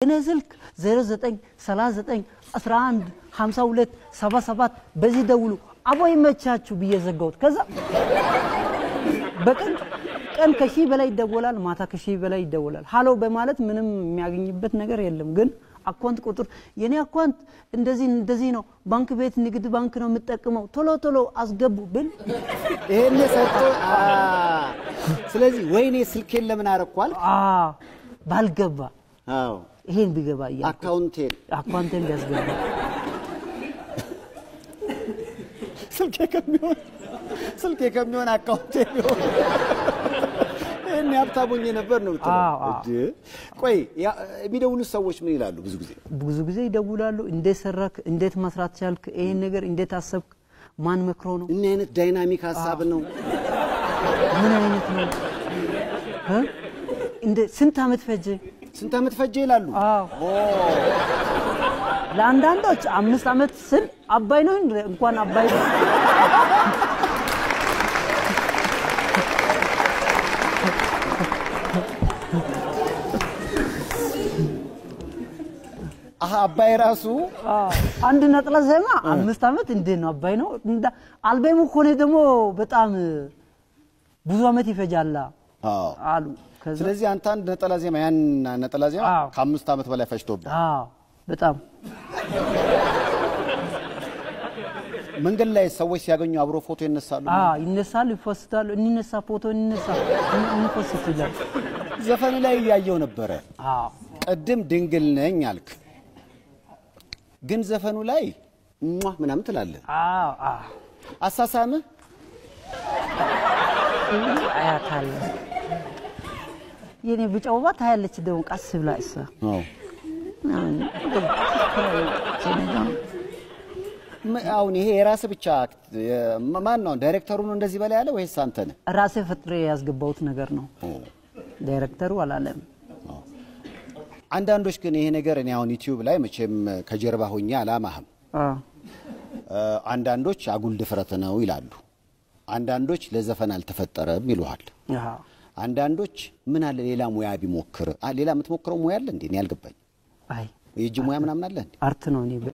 እኔ ስልክ 09 39 11 52 77 በዚህ ደውሉ አቦ ይመቻችሁ ብዬ ዘጋሁት። ከዛ በቀን ቀን ከሺህ በላይ ይደወላል፣ ማታ ከሺህ በላይ ይደወላል። ሀሎ በማለት ምንም የሚያገኝበት ነገር የለም። ግን አካውንት ቁጥር የኔ አካውንት እንደዚህ እንደዚህ ነው፣ ባንክ ቤት ንግድ ባንክ ነው የምጠቅመው፣ ቶሎ ቶሎ አስገቡ ብል ይሄን ሰጥቶ አ፣ ስለዚህ ወይኔ ስልኬን ለምን አረኳል? አ ባልገባ አዎ ይሄን ቢገባ እያልኩ አካውንቴን አካውንቴን ቢያስገባ ስልኬ ከሚሆን ስልኬ ከሚሆን አካውንቴ ቢሆን ይህን ሀብታሞኝ ነበር ነው የምትለው። አዎ፣ አዎ። እንዴ! ቆይ ያ- የሚደውሉት ሰዎች ምን ይላሉ? ብዙ ጊዜ ብዙ ጊዜ ይደውላሉ። እንዴት ሰራክ? እንዴት መስራት ቻልክ? ይሄን ነገር እንዴት አሰብክ? ማን መክሮ ነው? እኒ አይነት ዳይናሚክ ሀሳብ ነው። ምን አይነት ነው? እ? እንደ ስንት ዓመት ፈጀ? ስንት ዓመት ፈጀ ይላሉ። አዎ ለአንዳንዶች አምስት ዓመት ስል አባይ ነው እንደ እንኳን አባይ ነው። አሀ አባይ ራሱ አዎ፣ አንድ ነጠላ ዜማ አምስት ዓመት እንዴት ነው አባይ ነው? እንዳ- አልበሙ ከሆነ ደግሞ በጣም ብዙ ዓመት ይፈጃላ አዎ። አሉ። ከዛ ስለዚህ አንተ አንድ ነጠላ ዜማ ያን ነጠላ ዜማ አዎ። ከአምስት ዓመት በላይ ፈጅቶብህ አዎ በጣም መንገድ ላይ ሰዎች ሲያገኙ አብሮ ፎቶ ይነሳሉ። አዎ ይነሳሉ፣ ይፎስታሉ። እንነሳ ፎቶ እንነሳ እንፎስት ይላል። ዘፈን ላይ እያየው ነበረ። አዎ ቅድም ድንግል ነኝ አልክ፣ ግን ዘፈኑ ላይ ሟ ምናምን ትላለህ። አዎ አዎ አሳሳምህ አያታለሁ። የኔ ብጫ ውባ ታያለች ደግሞ ቀስ ብላ እሷ ም- አሁን ይሄ የራስህ ብቻ የ- ማን ነው ዳይሬክተሩ ነው እንደዚህ በላይ ያለ ወይስ አንተ ነህ? ራሴ ፈጥሬ ያስገባሁት ነገር ነው። ዳይሬክተሩ አላለም። አንዳንዶች ግን ይሄ ነገር እኔ አሁን ዩቲዩብ ላይ መቼም ከጀርባ ሆኜ አላማህም። አዎ እ፣ አንዳንዶች አጉል ድፍረት ነው ይላሉ። አንዳንዶች ለዘፈን አልተፈጠረም ይሉሃል። አዎ አንዳንዶች ምን አለ ሌላ ሙያ ቢሞክር አ፣ ሌላ የምትሞክረው ሙያ አለ እንዴ? እኔ ያልገባኝ አይ የእጅ ሙያ ምናምን አለ እንዴ? አርት ነው እኔ